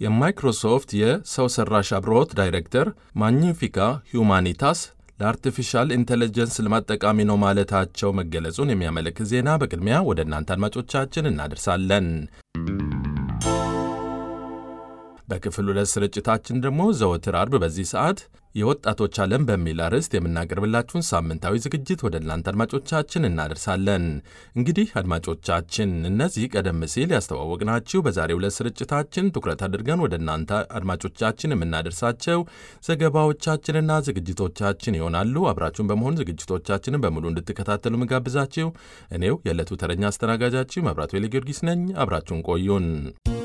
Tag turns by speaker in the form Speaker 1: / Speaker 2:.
Speaker 1: የማይክሮሶፍት የሰው ሰራሽ አብሮት ዳይሬክተር ማግኒፊካ ሁማኒታስ ለአርቲፊሻል ኢንቴሊጀንስ ልማት ጠቃሚ ነው ማለታቸው መገለጹን የሚያመለክት ዜና በቅድሚያ ወደ እናንተ አድማጮቻችን እናደርሳለን። በክፍል ሁለት ስርጭታችን ደግሞ ዘወትር አርብ በዚህ ሰዓት የወጣቶች ዓለም በሚል አርዕስት የምናቀርብላችሁን ሳምንታዊ ዝግጅት ወደ እናንተ አድማጮቻችን እናደርሳለን። እንግዲህ አድማጮቻችን እነዚህ ቀደም ሲል ያስተዋወቅናችሁ በዛሬው ዕለት ስርጭታችን ትኩረት አድርገን ወደ እናንተ አድማጮቻችን የምናደርሳቸው ዘገባዎቻችንና ዝግጅቶቻችን ይሆናሉ። አብራችሁን በመሆን ዝግጅቶቻችንን በሙሉ እንድትከታተሉ ምጋብዛችሁ እኔው የዕለቱ ተረኛ አስተናጋጃችሁ መብራቱ ጊዮርጊስ ነኝ። አብራችሁን ቆዩን።